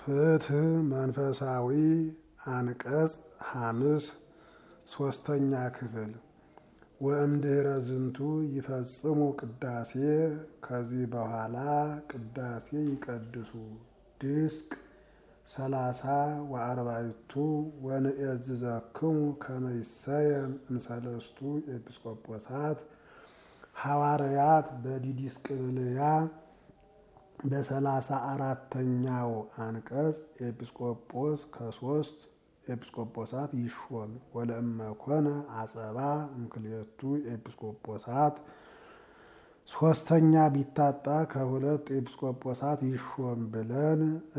ፍትህ መንፈሳዊ አንቀጽ ሐምስ ሶስተኛ ክፍል ወእምድኅረ ዝንቱ ይፈጽሙ ቅዳሴ ከዚህ በኋላ ቅዳሴ ይቀድሱ ድስቅ ሰላሳ ወአርባዕቱ ወንእዝዘክሙ ከመ ይሰየም እምሰለስቱ ኤጲስቆጶሳት ሐዋርያት በዲዲስቅልያ በሰላሳ አራተኛው አንቀጽ ኤጲስቆጶስ ከሶስት ኤጲስቆጶሳት ይሾም ወለእመ ኮነ አጸባ እምክልኤቱ ኤጲስቆጶሳት ሶስተኛ ቢታጣ ከሁለት ኤጲስቆጶሳት ይሾም ብለን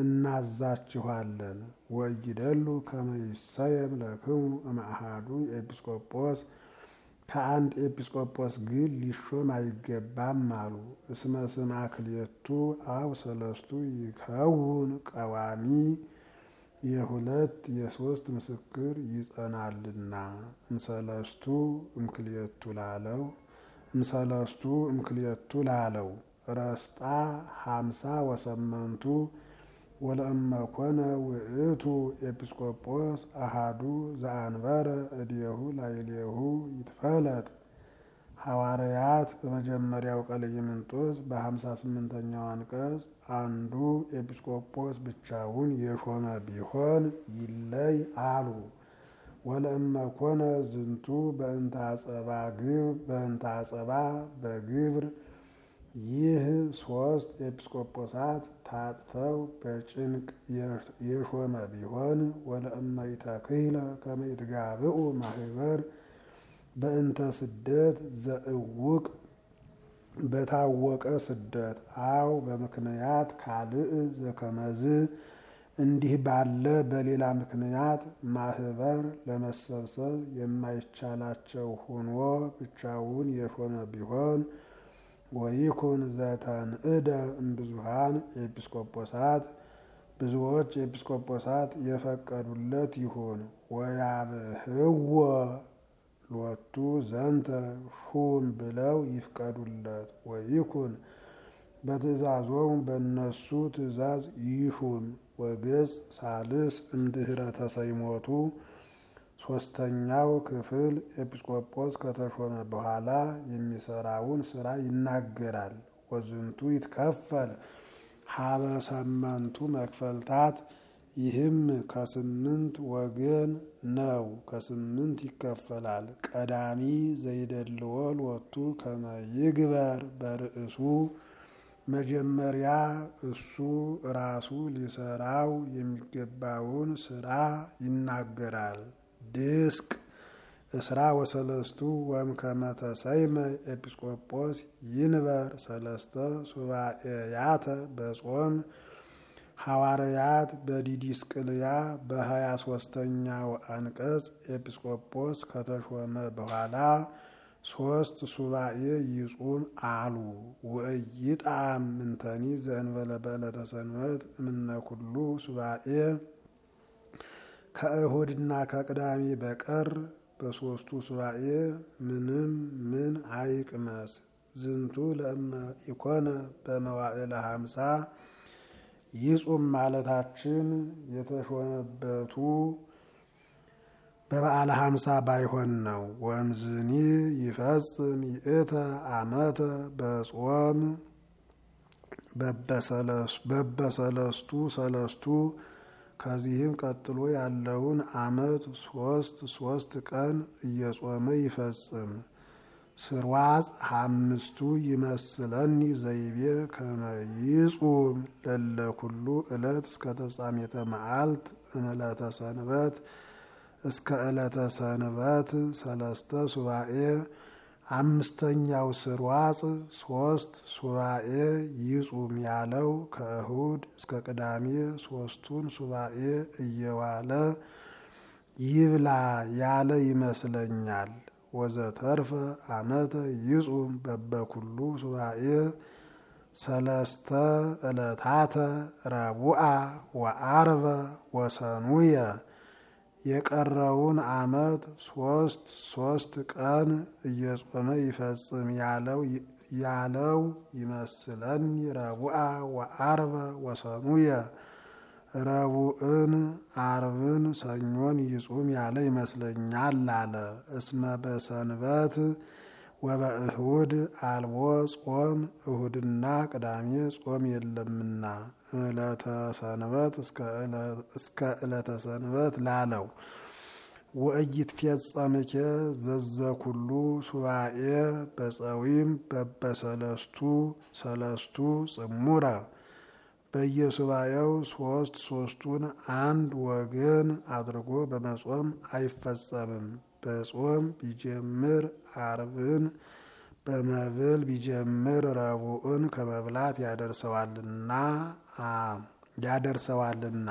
እናዛችኋለን። ወይደሉ ከመ ይሰየም ለክሙ እምአሐዱ ኤጲስቆጶስ ከአንድ ኤጲስቆጶስ ግን ሊሾም አይገባም አሉ። እስመ ስማ ክልኤቱ አው ሰለስቱ ይከውን ቀዋሚ የሁለት የሶስት ምስክር ይጸናልና እምሰለስቱ እምክልኤቱ ላለው እምሰለስቱ እምክልኤቱ ላለው ረስጣ ሀምሳ ወሰመንቱ ወለእመ ኮነ ውእቱ ኤጲስቆጶስ አሃዱ ዘአንበረ እዴሁ ላዕሌሁ ይትፈለጥ። ሐዋርያት በመጀመሪያው ቀለምንጦስ በሀምሳ ስምንተኛው አንቀጽ አንዱ ኤጲስቆጶስ ብቻውን የሾመ ቢሆን ይለይ አሉ። ወለእመ ኮነ ዝንቱ በእንተ አጸባ ግብ በእንተ አጸባ በግብር ይህ ሶስት ኤጲስቆጶሳት ታጥተው በጭንቅ የሾመ ቢሆን ወለእመ ይተክህለ ከመ ይትጋብኡ ማህበር በእንተ ስደት ዘእውቅ በታወቀ ስደት አው በምክንያት ካልእ ዘከመዝ እንዲህ ባለ በሌላ ምክንያት ማህበር ለመሰብሰብ የማይቻላቸው ሆኖ ብቻውን የሾመ ቢሆን ወይኩን ዘተንእደ እምብዙሃን ኤጲስቆጶሳት ብዙዎች ኤጲስቆጶሳት የፈቀዱለት ይሁን። ወያብህዎ ሎቱ ዘንተ ሹም ብለው ይፍቀዱለት። ወይኩን በትእዛዞሙ በእነሱ ትእዛዝ ይሹም። ወገጽ ሳልስ እምድኅረ ተሰይሞቱ ሶስተኛው ክፍል ኤጲስቆጶስ ከተሾመ በኋላ የሚሰራውን ስራ ይናገራል። ወዝንቱ ይትከፈል ሀበ ሰመንቱ መክፈልታት ይህም ከስምንት ወገን ነው። ከስምንት ይከፈላል። ቀዳሚ ዘይደልዎ ሎቱ ከመ ይግበር በርእሱ መጀመሪያ እሱ ራሱ ሊሰራው የሚገባውን ስራ ይናገራል። ድስቅ እስራ ወሰለስቱ ወእምከመ ተሰይመ ኤጲስቆጶስ ይንበር ሰለስተ ሱባኤያተ በጾም ሐዋርያት በዲዲስቅልያ በሀያ ሶስተኛው አንቀጽ ኤጲስቆጶስ ከተሾመ በኋላ ሶስት ሱባኤ ይጹም አሉ። ወኢይጣም ምንተኒ ዘእንበለ በዕለተ ሰንበት እምነ ኩሉ ሱባኤ ከእሁድና ከቅዳሜ በቀር በሶስቱ ሱባኤ ምንም ምን አይቅመስ። ዝንቱ ለእመ ኢኮነ በመዋዕለ ሀምሳ ይጹም ማለታችን የተሾመበቱ በበዓለ ሀምሳ ባይሆን ነው። ወእምዝኒ ይፈጽም ይእተ አመተ በጾም በበሰለስቱ ሰለስቱ ከዚህም ቀጥሎ ያለውን አመት ሶስት ሶስት ቀን እየጾመ ይፈጽም። ስርዋጽ አምስቱ ይመስለኒ ዘይቤ ከመ ይጹም ለለኩሉ ዕለት እስከ ተፍጻሜተ መዓልት እምዕለተ ሰንበት እስከ ዕለተ ሰንበት ሰለስተ ሱባኤ አምስተኛው ስርዋጽ ሶስት ሱባኤ ይጹም ያለው ከእሁድ እስከ ቅዳሜ ሶስቱን ሱባኤ እየዋለ ይብላ ያለ ይመስለኛል። ወዘተርፈ አመተ ይጹም በበኩሉ ሱባኤ ሰለስተ ዕለታተ ረቡዓ ወአርበ ወሰኑየ የቀረውን አመት ሶስት ሶስት ቀን እየጾመ ይፈጽም ያለው ያለው ይመስለኒ ረቡዓ ወአርበ ወሰኑየ ረቡዕን አርብን ሰኞን ይጹም ያለ ይመስለኛል አለ። እስመ በሰንበት ወበእሁድ አልቦ ጾም እሁድና ቅዳሜ ጾም የለምና ዕለተ ሰንበት እስከ ዕለተ ሰንበት ላለው ወእይትፌጸምኬ ዘዘኩሉ ሱባኤ በፀዊም በበሰለስቱ ሰለስቱ ጽሙረ በየሱባኤው ሶስት ሶስቱን አንድ ወገን አድርጎ በመጾም አይፈጸምም። በጾም ቢጀምር አርብን በመብል ቢጀምር ረቡዕን ከመብላት ያደርሰዋልና ያደርሰዋልና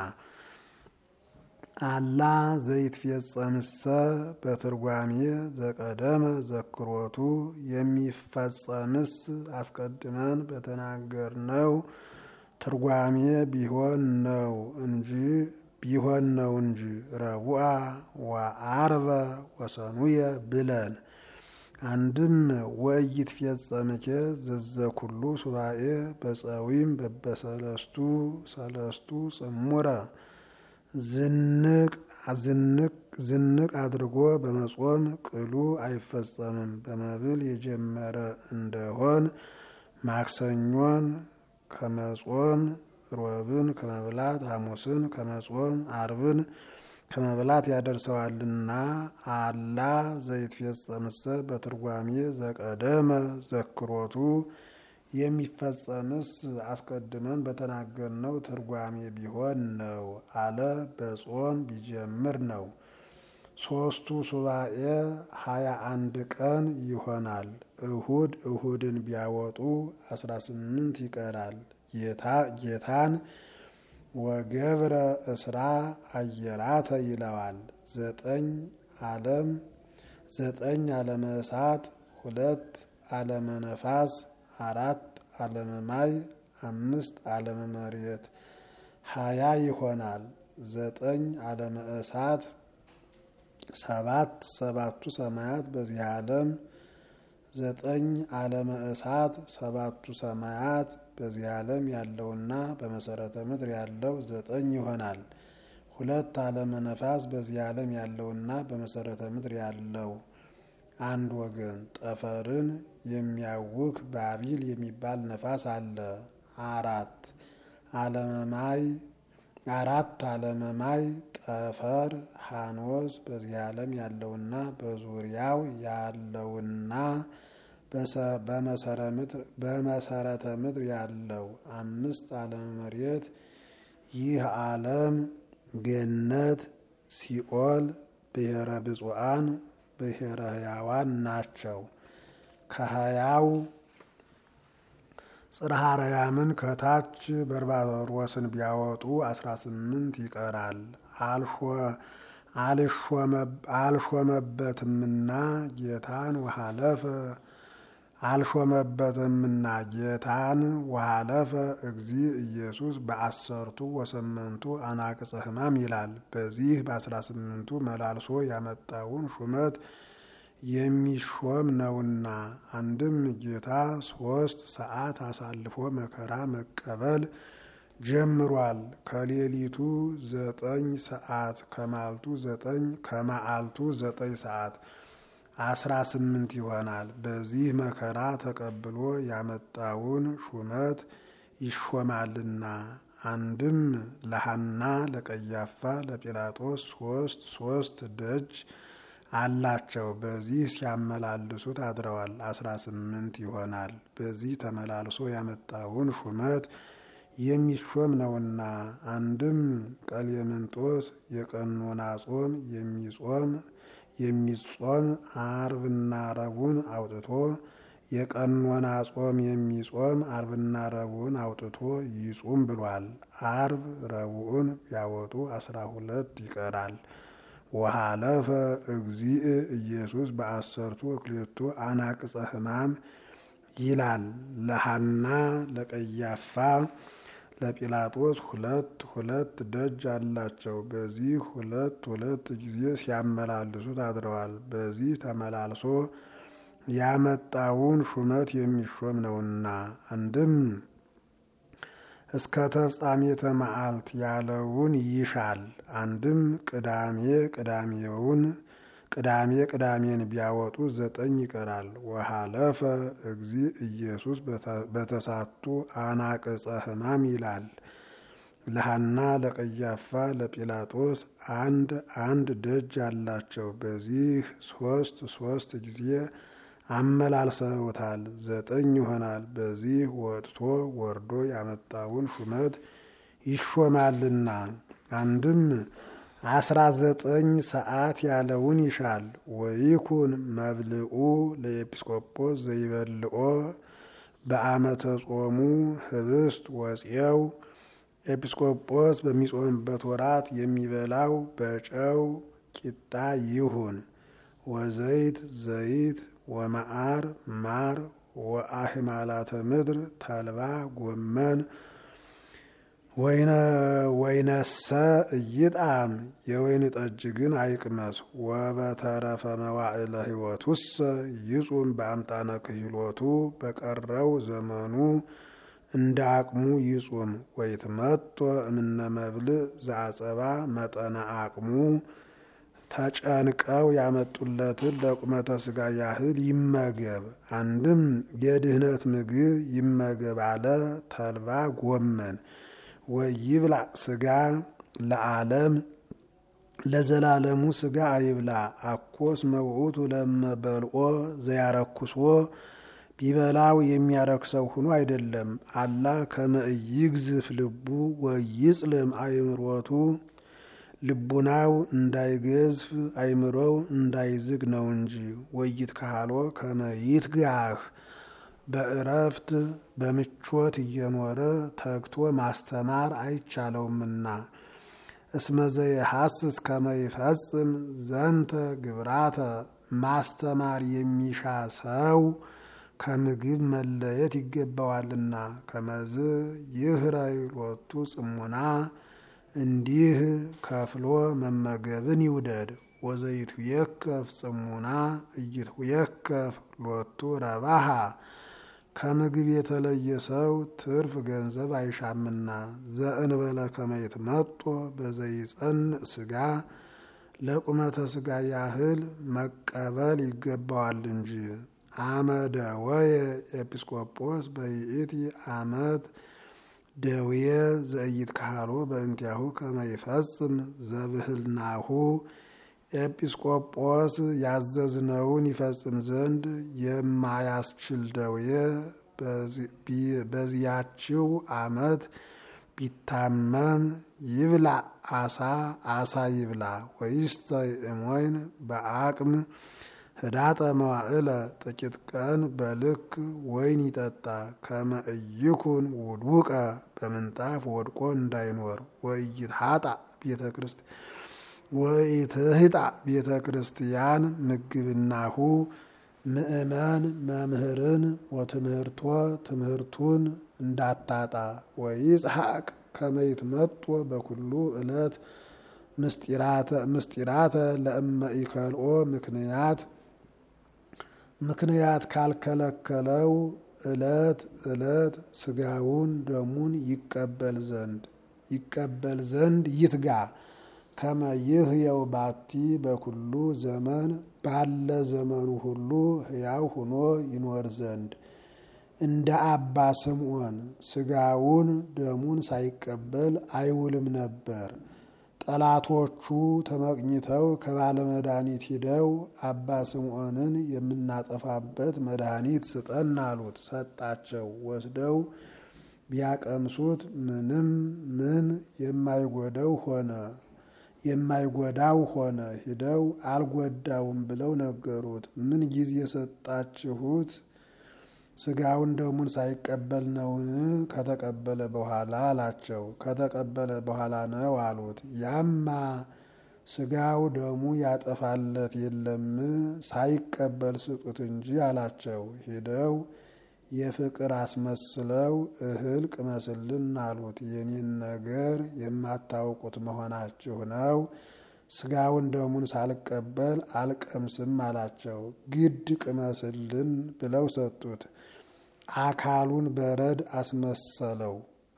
አላ ዘይትፌጸምሰ በትርጓሜ ዘቀደመ ዘክሮቱ የሚፈጸምስ አስቀድመን በተናገርነው ትርጓሜ ቢሆን ነው እንጂ ቢሆን ነው እንጂ ረቡዓ ወአርበ ወሰኑየ ብለን አንድም ወኢይትፌጸምኬ ዘዘኩሉ ሱባኤ በፀዊም በበሰለስቱ ሰለስቱ ጽሙረ ዝንቅ ዝንቅ ዝንቅ አድርጎ በመጾም ቅሉ አይፈጸምም። በመብል የጀመረ እንደሆን ማክሰኞን ከመጾም ሮብን ከመብላት ሐሙስን ከመጾም አርብን ከመብላት ያደርሰዋልና አላ ዘይትፌጸምሰ በትርጓሜ ዘቀደመ ዘክሮቱ የሚፈጸምስ አስቀድመን በተናገርነው ትርጓሜ ቢሆን ነው አለ። በጾም ቢጀምር ነው። ሶስቱ ሱባኤ ሀያ አንድ ቀን ይሆናል። እሁድ እሁድን ቢያወጡ አስራ ስምንት ይቀራል። ጌታን ወገብረ እስራ አየራተ ይለዋል። ዘጠኝ ዓለም ዘጠኝ ዓለመ እሳት ሁለት ዓለመ ነፋስ አራት ዓለመ ማይ አምስት ዓለመ መሬት ሀያ ይሆናል። ዘጠኝ ዓለመ እሳት ሰባት ሰባቱ ሰማያት በዚህ ዓለም ዘጠኝ ዓለመ እሳት ሰባቱ ሰማያት በዚህ ዓለም ያለውና በመሰረተ ምድር ያለው ዘጠኝ ይሆናል። ሁለት ዓለመ ነፋስ በዚህ ዓለም ያለውና በመሰረተ ምድር ያለው አንድ ወገን ጠፈርን የሚያውክ ባቢል የሚባል ነፋስ አለ። አራት ዓለመማይ አራት ዓለመማይ ጠፈር ሃኖስ በዚህ ዓለም ያለውና በዙሪያው ያለውና በመሰረተ ምድር ያለው አምስት ዓለመ መሬት ይህ ዓለም ገነት፣ ሲኦል፣ ብሔረ ብፁዓን ብሔረ ሕያዋን ናቸው። ከሀያው ጽርሐ አርያምን ከታች በርባሮስን ቢያወጡ አስራ ስምንት ይቀራል። አልሾመበትምና ጌታን ወሃለፈ አልሾመበትምና ጌታን ወሃለፈ እግዚ ኢየሱስ በአሰርቱ ወሰመንቱ አናቅጸ ሕማም ይላል። በዚህ በአስራ ስምንቱ መላልሶ ያመጣውን ሹመት የሚሾም ነውና አንድም ጌታ ሶስት ሰዓት አሳልፎ መከራ መቀበል ጀምሯል። ከሌሊቱ ዘጠኝ ሰዓት ከማልቱ ዘጠኝ ከማዓልቱ ዘጠኝ ሰዓት አስራ ስምንት ይሆናል። በዚህ መከራ ተቀብሎ ያመጣውን ሹመት ይሾማልና አንድም ለሐና ለቀያፋ ለጲላጦስ ሶስት ሶስት ደጅ አላቸው። በዚህ ሲያመላልሱት አድረዋል። አስራ ስምንት ይሆናል። በዚህ ተመላልሶ ያመጣውን ሹመት የሚሾም ነውና አንድም ቀሌምንጦስ የቀኖና ጾም የሚጾም የሚጾም አርብና ረቡን አውጥቶ የቀኖና ጾም የሚጾም አርብና ረቡን አውጥቶ ይጹም ብሏል። አርብ ረቡዕን ቢያወጡ አስራ ሁለት ይቀራል። ወሃለፈ እግዚእ ኢየሱስ በአሰርቱ እክሌቱ አናቅጸ ሕማም ይላል። ለሐና ለቀያፋ ለጲላጦስ ሁለት ሁለት ደጅ አላቸው። በዚህ ሁለት ሁለት ጊዜ ሲያመላልሱት አድረዋል። በዚህ ተመላልሶ ያመጣውን ሹመት የሚሾም ነውና አንድም እስከ ተፍጻሜተ መዓልት ያለውን ይሻል። አንድም ቅዳሜ ቅዳሜውን ቅዳሜ ቅዳሜን ቢያወጡ ዘጠኝ ይቀራል። ወሃለፈ እግዚ ኢየሱስ በተሳቱ አናቅጸ ሕማም ይላል። ለሐና ለቀያፋ ለጲላጦስ አንድ አንድ ደጅ አላቸው። በዚህ ሶስት ሶስት ጊዜ አመላልሰውታል። ዘጠኝ ይሆናል። በዚህ ወጥቶ ወርዶ ያመጣውን ሹመት ይሾማልና አንድም አስራ ዘጠኝ ሰዓት ያለውን ይሻል። ወይኩን መብልኡ ለኤጲስቆጶስ ዘይበልኦ በአመተ ጾሙ ህብስት ወፄው ኤጲስቆጶስ በሚጾምበት ወራት የሚበላው በጨው ቂጣ ይሁን። ወዘይት ዘይት ወመዓር ማር ወአህማላተ ምድር ተልባ ጎመን ወይነሰ እይጣም የወይን ጠጅ ግን አይቅመስ። ወበተረፈ መዋዕለ ሕይወቱሰ ይጹም በአምጣነ ክህሎቱ በቀረው ዘመኑ እንደ አቅሙ ይጹም። ወይትመጦ እምነ መብልዕ ዘአጸባ መጠነ አቅሙ ተጨንቀው ያመጡለትን ለቁመተ ስጋ ያህል ይመገብ። አንድም የድህነት ምግብ ይመገብ አለ ተልባ ጎመን ወይብላ ስጋ ለዓለም ለዘላለሙ ስጋ አይብላ። አኮስ መውዑቱ ለመበልኦ ዘያረኩስዎ ቢበላው የሚያረክሰው ሆኖ አይደለም። አላ ከመእይግዝፍ ልቡ ወይጽልም አይምሮቱ ልቡናው እንዳይገዝፍ አይምሮው እንዳይዝግ ነው እንጂ። ወይት ካህሎ ከመይትጋህ በእረፍት በምቾት እየኖረ ተግቶ ማስተማር አይቻለውምና። እስመዘ የሐስስ ከመይፈጽም ዘንተ ግብራተ ማስተማር የሚሻ ሰው ከምግብ መለየት ይገባዋልና። ከመዝ ይህረይ ሎቱ ጽሙና እንዲህ ከፍሎ መመገብን ይውደድ። ወዘይቱ የከፍ ጽሙና እይቱ የከፍ ሎቱ ረባሃ ከምግብ የተለየ ሰው ትርፍ ገንዘብ አይሻምና። ዘእንበለ ከመይት መጦ በዘይጸን ስጋ ለቁመተ ስጋ ያህል መቀበል ይገባዋል እንጂ። አመደ ወየ ኤጲስቆጶስ በይእቲ አመት ደውየ ዘእይት ካህሎ በእንቲያሁ ከመይፈጽም ዘብህልናሁ ኤጲስቆጶስ ያዘዝነውን ይፈጽም ዘንድ የማያስችል ደውየ በዚያችው አመት ቢታመም ይብላ አሳ አሳ ይብላ። ወይስተ እሞይን በአቅም ህዳጠ መዋዕለ ጥቂት ቀን በልክ ወይን ይጠጣ። ከመ እይኩን ውድውቀ በምንጣፍ ወድቆ እንዳይኖር። ወይትሃጣ ቤተ ክርስቲያን ወይትህጣ ቤተ ክርስቲያን ምግብናሁ ምእመን መምህርን ወትምህርቶ ትምህርቱን እንዳታጣ። ወይጽሐቅ ከመይት መጦ በኩሉ ዕለት ምስጢራተ ለእመ ኢከልኦ ምክንያት ምክንያት ካልከለከለው ዕለት ዕለት ስጋውን ደሙን ይቀበል ዘንድ ይቀበል ዘንድ ይትጋ። ከመ ይህየው ባቲ በኩሉ ዘመን ባለ ዘመኑ ሁሉ ሕያው ሆኖ ይኖር ዘንድ እንደ አባ ስምዖን ስጋውን ደሙን ሳይቀበል አይውልም ነበር። ጠላቶቹ ተመቅኝተው ከባለ መድኃኒት ሂደው አባ ስምዖንን የምናጠፋበት መድኃኒት ስጠን አሉት። ሰጣቸው። ወስደው ቢያቀምሱት ምንም ምን የማይጎደው ሆነ የማይጎዳው ሆነ። ሂደው አልጎዳውም ብለው ነገሩት። ምን ጊዜ የሰጣችሁት ስጋውን ደሙን ሳይቀበል ነውን? ከተቀበለ በኋላ አላቸው። ከተቀበለ በኋላ ነው አሉት። ያማ ስጋው ደሙ ያጠፋለት የለም ሳይቀበል ስጡት እንጂ አላቸው። ሂደው የፍቅር አስመስለው እህል ቅመስልን አሉት። የኔን ነገር የማታውቁት መሆናችሁ ነው። ስጋውን ደሙን ሳልቀበል አልቀምስም አላቸው። ግድ ቅመስልን ብለው ሰጡት። አካሉን በረድ አስመሰለው።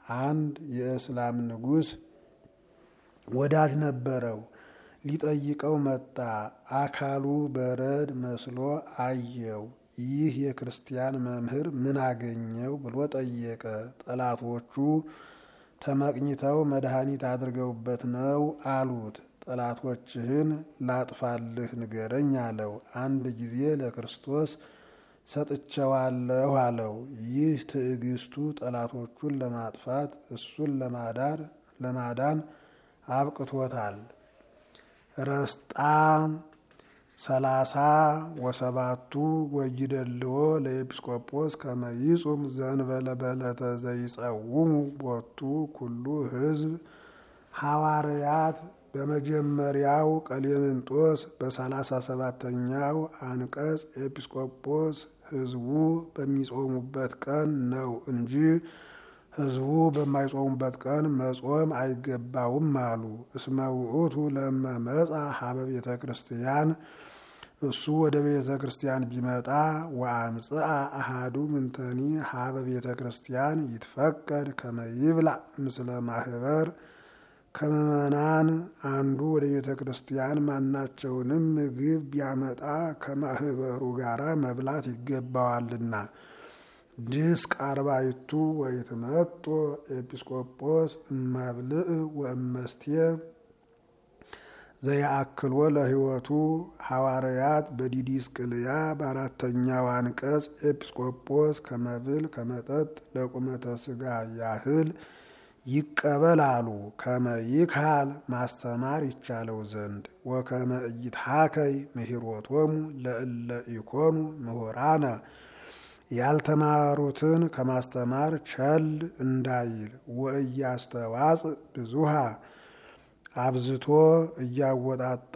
አንድ የእስላም ንጉሥ ወዳጅ ነበረው። ሊጠይቀው መጣ። አካሉ በረድ መስሎ አየው። ይህ የክርስቲያን መምህር ምን አገኘው ብሎ ጠየቀ። ጠላቶቹ ተመቅኝተው መድኃኒት አድርገውበት ነው አሉት። ጠላቶችህን ላጥፋልህ ንገረኝ አለው። አንድ ጊዜ ለክርስቶስ ሰጥቸዋለሁ አለው። ይህ ትዕግስቱ ጠላቶቹን ለማጥፋት እሱን ለማዳን ለማዳን አብቅቶታል። ረስጣ ሰላሳ ወሰባቱ ወይደልዎ ለኤጲስቆጶስ ከመይጹም ዘንበለ በለተ ዘይጸውሙ ቦቱ ኩሉ ሕዝብ ሐዋርያት በመጀመሪያው ቀሌምንጦስ በሰላሳ ሰባተኛው አንቀጽ ኤጲስቆጶስ ሕዝቡ በሚጾሙበት ቀን ነው እንጂ ሕዝቡ በማይጾሙበት ቀን መጾም አይገባውም አሉ። እስመ ውእቱ ለመ መጻ ሀበ ቤተ ክርስቲያን እሱ ወደ ቤተ ክርስቲያን ቢመጣ ወአምጽአ አሃዱ ምንተኒ ሀበ ቤተ ክርስቲያን ይትፈቀድ ከመ ይብላዕ ምስለ ማህበር ከምእመናን አንዱ ወደ ቤተ ክርስቲያን ማናቸውንም ምግብ ቢያመጣ ከማህበሩ ጋራ መብላት ይገባዋልና። ድስቅ አርባይቱ ወይትመጦ ኤጲስቆጶስ እመብልዕ ወእመስቴ ዘያአክልዎ ለሕይወቱ ሐዋርያት በዲዲስቅልያ በአራተኛው አንቀጽ ኤጲስቆጶስ ከመብል ከመጠጥ ለቁመተ ሥጋ ያህል ይቀበል አሉ። ከመ ይክሃል ማስተማር ይቻለው ዘንድ ወከመ ኢይትሐከይ ምሂሮቶሙ ለእለ ኢኮኑ ምሁራነ ያልተማሩትን ከማስተማር ቸል እንዳይል ወእያስተዋጽ ብዙሃ አብዝቶ እያወጣጣ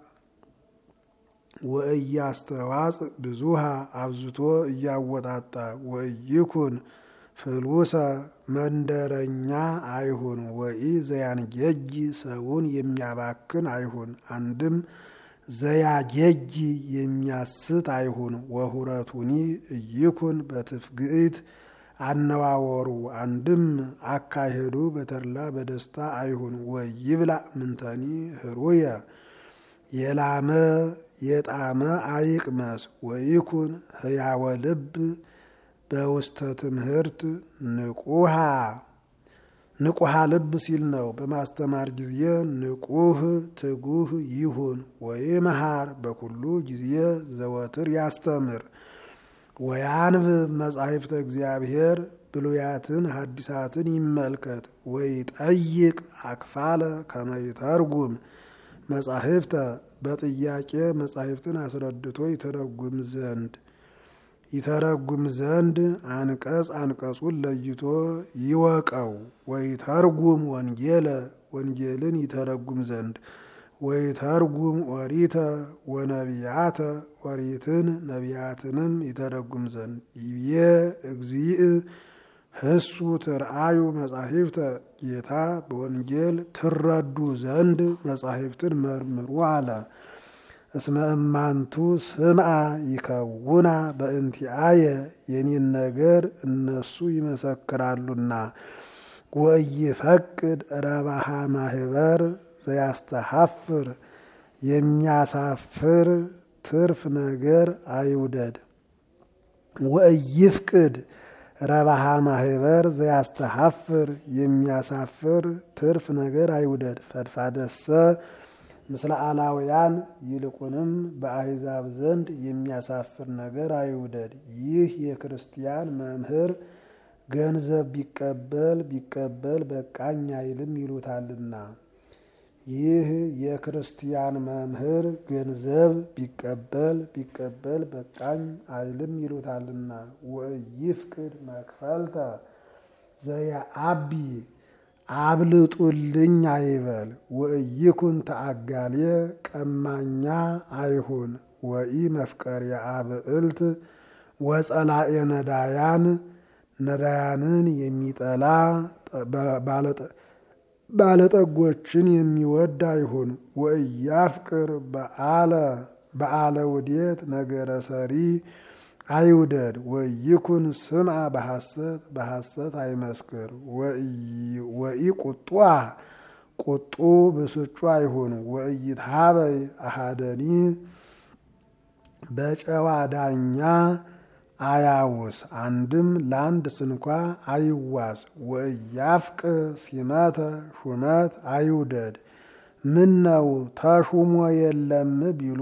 ወእያስተዋጽ ብዙሃ አብዝቶ እያወጣጣ ወይኩን ፍሉሰ መንደረኛ አይሁን። ወኢ ዘያንጌጂ ሰውን የሚያባክን አይሁን። አንድም ዘያጌጂ የሚያስት አይሁን። ወሁረቱኒ እይኩን በትፍግኢት አነዋወሩ አንድም አካሄዱ በተድላ በደስታ አይሁን። ወይብላዕ ምንተኒ ህሩየ የላመ የጣመ አይቅመስ። ወይኩን ህያወ ልብ በውስተ ትምህርት ንቁሃ ንቁሃ ልብ ሲል ነው። በማስተማር ጊዜ ንቁህ ትጉህ ይሁን። ወይመሃር በኩሉ ጊዜ ዘወትር ያስተምር። ወያንብብ መጻሕፍተ እግዚአብሔር ብሉያትን ሐዲሳትን ይመልከት። ወይጠይቅ አክፋለ ከመይተርጉም መጻሕፍተ በጥያቄ መጻሕፍትን አስረድቶ ይተረጉም ዘንድ ይተረጉም ዘንድ አንቀጽ አንቀጹን ለይቶ ይወቀው። ወይተርጉም ወንጌለ ወንጌልን ይተረጉም ዘንድ ወይተርጉም ኦሪተ ወነቢያተ ኦሪትን ነቢያትንም ይተረጉም ዘንድ ይብዬ እግዚእ ህሱ ትርአዩ መጻሕፍተ ጌታ በወንጌል ትረዱ ዘንድ መጻሕፍትን መርምሩ አለ። እስመ እማንቱ ስምዓ ይከውና በእንቲአየ የኔን ነገር እነሱ ይመሰክራሉና። ወኢይፈቅድ ረባሃ ማህበር ዘያስተሐፍር የሚያሳፍር ትርፍ ነገር አይውደድ። ወኢይፍቅድ ረባሃ ማህበር ዘያስተሐፍር የሚያሳፍር ትርፍ ነገር አይውደድ። ፈድፋደሰ ምስለ አላውያን ይልቁንም በአሕዛብ ዘንድ የሚያሳፍር ነገር አይውደድ። ይህ የክርስቲያን መምህር ገንዘብ ቢቀበል ቢቀበል በቃኝ አይልም ይሉታልና። ይህ የክርስቲያን መምህር ገንዘብ ቢቀበል ቢቀበል በቃኝ አይልም ይሉታልና። ወኢይፍቅድ መክፈልተ ዘየአቢ አብልጡልኝ አይበል። ወኢይኩን ተአጋሌ ቀማኛ አይሁን። ወኢ መፍቀርየ አብዕልት ወጸላኤ ነዳያን ነዳያንን የሚጠላ ባለጠጎችን የሚወድ አይሁን። ወኢያፍቅር በአለ በአለ ውዴት ነገረ ሰሪ አይውደድ። ወይኩን ስምዐ በሐሰት በሐሰት አይመስክር። ወኢ ቁጡዐ ቁጡ ብስጩ አይሁን። ወኢይትሃበይ አሐደኒ በጨዋ ዳኛ አያውስ አንድም ለአንድ ስንኳ አይዋስ። ወኢያፍቅ ሲመተ ሹመት አይውደድ። ምን ነው ተሹሞ የለም ቢሉ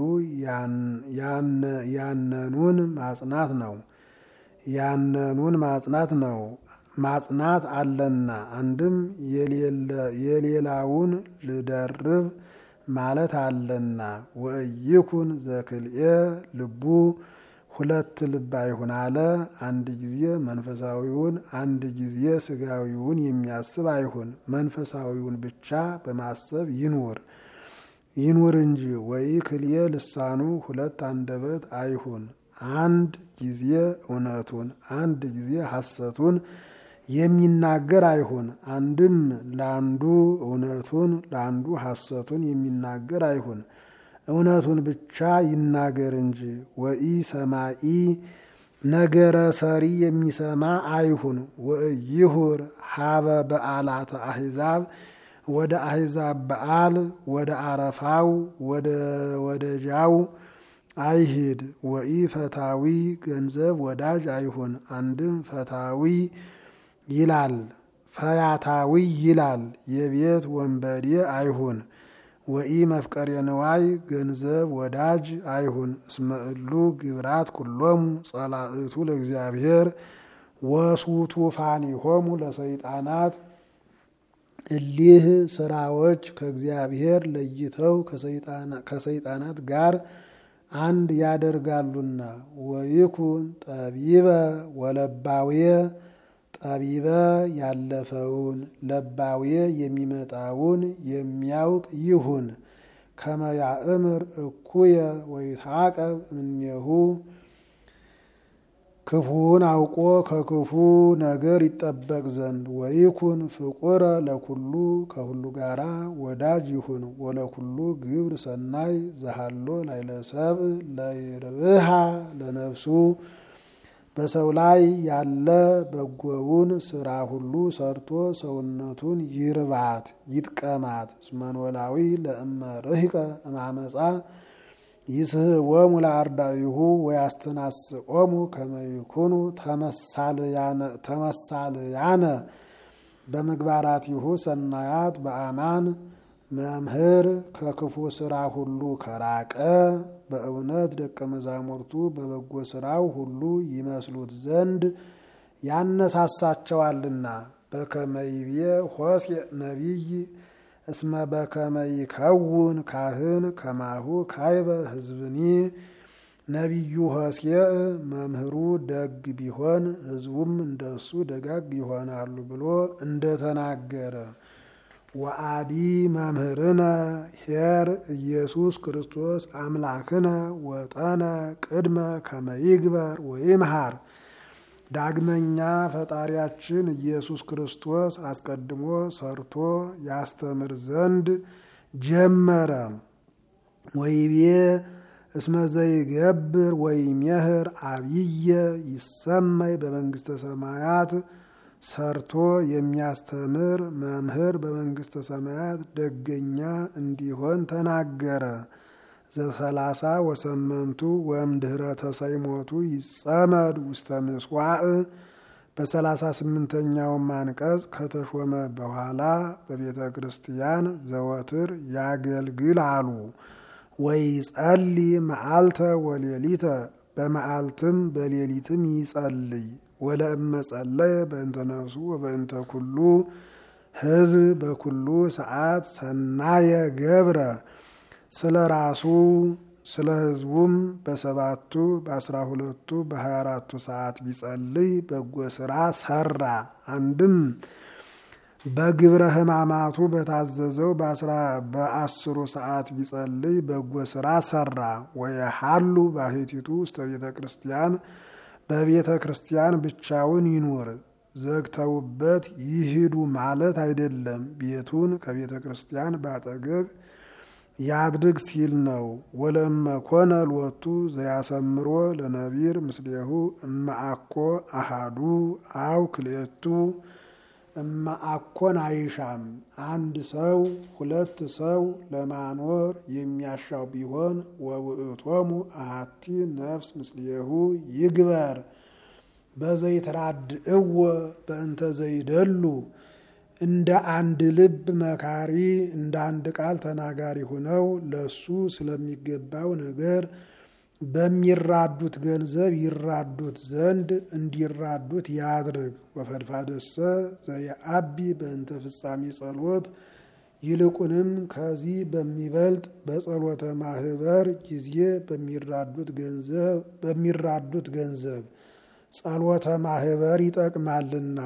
ያነኑን ማጽናት ነው። ያነኑን ማጽናት ነው ማጽናት አለና አንድም የሌላውን ልደርብ ማለት አለና። ወኢይኩን ዘክልኤ ልቡ ሁለት ልብ አይሁን አለ። አንድ ጊዜ መንፈሳዊውን አንድ ጊዜ ስጋዊውን የሚያስብ አይሁን። መንፈሳዊውን ብቻ በማሰብ ይኑር ይኑር እንጂ። ወይ ክልኤ ልሳኑ ሁለት አንደበት አይሁን። አንድ ጊዜ እውነቱን አንድ ጊዜ ሐሰቱን የሚናገር አይሁን። አንድም ለአንዱ እውነቱን ለአንዱ ሐሰቱን የሚናገር አይሁን። እውነቱን ብቻ ይናገር እንጂ። ወኢ ሰማኢ ነገረ ሰሪ የሚሰማ አይሁን። ወኢይሁር ሀበ በዓላተ አሕዛብ ወደ አሕዛብ በዓል ወደ አረፋው ወደ ወደጃው አይሂድ። ወኢ ፈታዊ ገንዘብ ወዳጅ አይሁን። አንድም ፈታዊ ይላል ፈያታዊ ይላል የቤት ወንበዴ አይሁን። ወኢ መፍቀሬ ንዋይ ገንዘብ ወዳጅ አይሁን። እስመ እሉ ግብራት ኩሎሙ ጸላእቱ ለእግዚአብሔር ወሱቱፋኒሆሙ ለሰይጣናት እሊህ ስራዎች ከእግዚአብሔር ለይተው ከሰይጣናት ጋር አንድ ያደርጋሉና። ወይኩን ጠቢበ ወለባዌ ጠቢበ ያለፈውን ለባዌ የሚመጣውን የሚያውቅ ይሁን። ከመ ያእምር እኩየ ወይትዓቀብ እምኔሁ ክፉውን አውቆ ከክፉ ነገር ይጠበቅ ዘንድ። ወይኩን ፍቁረ ለኩሉ ከሁሉ ጋራ ወዳጅ ይሁን። ወለኩሉ ግብር ሰናይ ዘሃሎ ላይለሰብ ለይርብሃ ለነፍሱ በሰው ላይ ያለ በጎውን ስራ ሁሉ ሰርቶ ሰውነቱን ይርባት ይጥቀማት። እስመኖላዊ ለእመ ርህቀ እማመፃ ይስሕቦሙ ለአርዳኢሁ ወያስተናስቆሙ ከመ ይኩኑ ተመሳልያነ በምግባራቲሁ ሰናያት በአማን መምህር ከክፉ ስራ ሁሉ ከራቀ በእውነት ደቀ መዛሙርቱ በበጎ ስራው ሁሉ ይመስሉት ዘንድ ያነሳሳቸዋልና። በከመይቤ ሆሴዕ ነቢይ እስመ በከመ ይከውን ካህን ከማሁ ካይበ ሕዝብኒ ነቢዩ ሆሴዕ መምህሩ ደግ ቢሆን ሕዝቡም እንደሱ ደጋግ ይሆናሉ ብሎ እንደተናገረ ወአዲ መምህርነ ኄር ኢየሱስ ክርስቶስ አምላክነ ወጠነ ቅድመ ከመ ይግበር ወይምሃር። ዳግመኛ ፈጣሪያችን ኢየሱስ ክርስቶስ አስቀድሞ ሰርቶ ያስተምር ዘንድ ጀመረ። ወይቤ እስመ ዘይገብር ወይሜህር አብየ ይሰመይ በመንግስተ ሰማያት ሰርቶ የሚያስተምር መምህር በመንግስተ ሰማያት ደገኛ እንዲሆን ተናገረ። ዘሰላሳ ወሰመንቱ ወእምድኅረ ተሰይሞቱ ይጸመድ ውስተ ምስዋዕ በሰላሳ ስምንተኛውም አንቀጽ ከተሾመ በኋላ በቤተ ክርስቲያን ዘወትር ያገልግል አሉ። ወይጸሊ መዓልተ ወሌሊተ በመዓልትም በሌሊትም ይጸልይ ወለእመ ጸለየ በእንተ ነፍሱ ወበእንተ ኩሉ ሕዝብ በኩሉ ሰዓት ሰናየ ገብረ ስለ ራሱ ስለ ሕዝቡም በሰባቱ በአስራ ሁለቱ በሀያ አራቱ ሰዓት ቢጸልይ በጎ ስራ ሰራ። አንድም በግብረ ሕማማቱ በታዘዘው በአስሩ ሰዓት ቢጸልይ በጎ ስራ ሰራ። ወየሃሉ ባሕቲቱ ውስተ ቤተ ክርስቲያን በቤተ ክርስቲያን ብቻውን ይኑር። ዘግተውበት ይሂዱ ማለት አይደለም። ቤቱን ከቤተ ክርስቲያን ባጠገብ ያድርግ ሲል ነው። ወለእመ ኮነ ሎቱ ዘያሰምሮ ለነቢር ምስሌሁ እመአኮ አሃዱ አው ክልኤቱ እመአኮን አይሻም። አንድ ሰው ሁለት ሰው ለማኖር የሚያሻው ቢሆን ወውእቶሙ አሐቲ ነፍስ ምስሌሁ ይግበር በዘይትራድእዎ በእንተ ዘይደሉ እንደ አንድ ልብ መካሪ እንደ አንድ ቃል ተናጋሪ ሆነው ለሱ ስለሚገባው ነገር በሚራዱት ገንዘብ ይራዱት ዘንድ እንዲራዱት ያድርግ። ወፈድፋደሰ ዘየአቢ በእንተ ፍጻሜ ጸሎት ይልቁንም ከዚህ በሚበልጥ በጸሎተ ማህበር ጊዜ በሚራዱት ገንዘብ በሚራዱት ገንዘብ ጸሎተ ማህበር ይጠቅማልና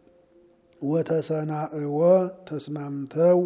ወተሰናእዎ ተስማምተው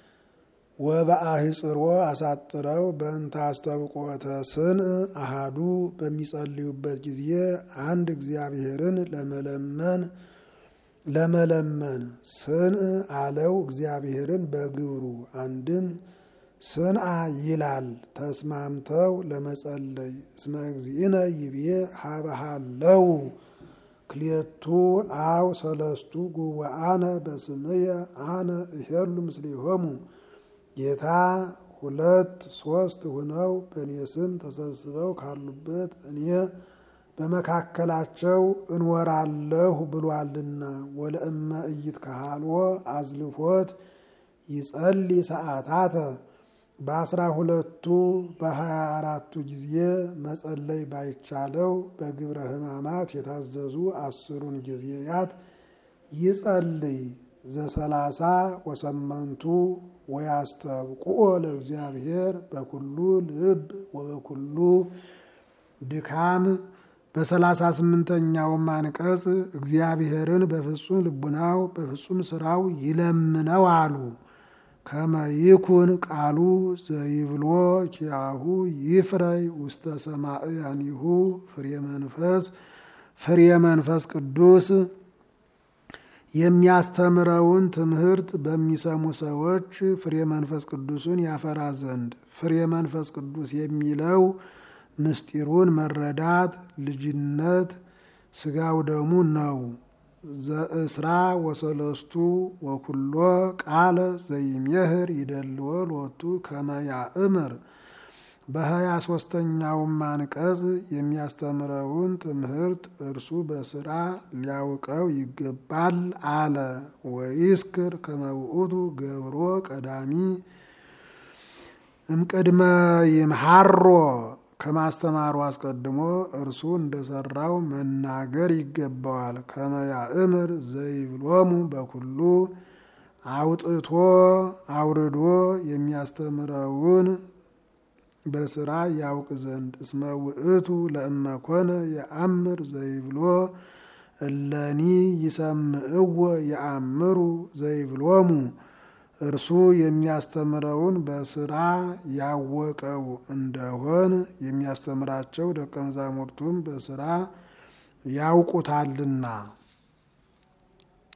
ወበአህጽሮ አሳጥረው በእንተ አስተብቆተ ስንእ አሃዱ በሚጸልዩበት ጊዜ አንድ እግዚአብሔርን ለመለመን ለመለመን ስንእ አለው እግዚአብሔርን በግብሩ አንድም ስንአ ይላል ተስማምተው ለመጸለይ እስመ እግዚእነ ይቤ ሀበሃለው ክልኤቱ አው ሰለስቱ ጉባአነ በስምየ አነ እሄሉ ምስሌሆሙ ጌታ ሁለት ሶስት ሆነው በእኔ ስም ተሰብስበው ካሉበት እኔ በመካከላቸው እንወራለሁ ብሏልና። ወለእመ ኢይትከሃልዎ አዝልፎት ይጸልይ ሰዓታተ በአስራ ሁለቱ በሀያ አራቱ ጊዜ መጸለይ ባይቻለው በግብረ ሕማማት የታዘዙ አስሩን ጊዜያት ይጸልይ። ዘሰላሳ ወሰመንቱ ወያስተብቁኦ ለእግዚአብሔር በኩሉ ልብ ወበኩሉ ድካም። በሰላሳ ስምንተኛውም አንቀጽ እግዚአብሔርን በፍጹም ልቡናው በፍጹም ስራው ይለምነው አሉ። ከመ ይኩን ቃሉ ዘይብሎ ኪያሁ ይፍረይ ውስተ ሰማዕያኒሁ ፍሬ መንፈስ ፍሬ መንፈስ ቅዱስ የሚያስተምረውን ትምህርት በሚሰሙ ሰዎች ፍሬ መንፈስ ቅዱስን ያፈራ ዘንድ ፍሬ መንፈስ ቅዱስ የሚለው ምስጢሩን መረዳት ልጅነት ስጋው ደሙ ነው። ዘእስራ ወሰለስቱ ወኩሎ ቃለ ዘይሜህር ይደልዎ ሎቱ ከመ ያእምር በሀያ ሶስተኛውም አንቀጽ የሚያስተምረውን ትምህርት እርሱ በስራ ሊያውቀው ይገባል አለ። ወይስክር ከመ ውእቱ ገብሮ ቀዳሚ እምቅድመ ይምሃሮ ከማስተማሩ አስቀድሞ እርሱ እንደሰራው መናገር ይገባዋል። ከመ ያእምር ዘይብሎሙ በኩሉ አውጥቶ አውርዶ የሚያስተምረውን በስራ ያውቅ ዘንድ እስመ ውእቱ ለእመኮነ የአምር ዘይብሎ እለኒ ይሰምዕዎ የአምሩ ዘይብሎሙ እርሱ የሚያስተምረውን በስራ ያወቀው እንደሆን የሚያስተምራቸው ደቀ መዛሙርቱም በስራ ያውቁታልና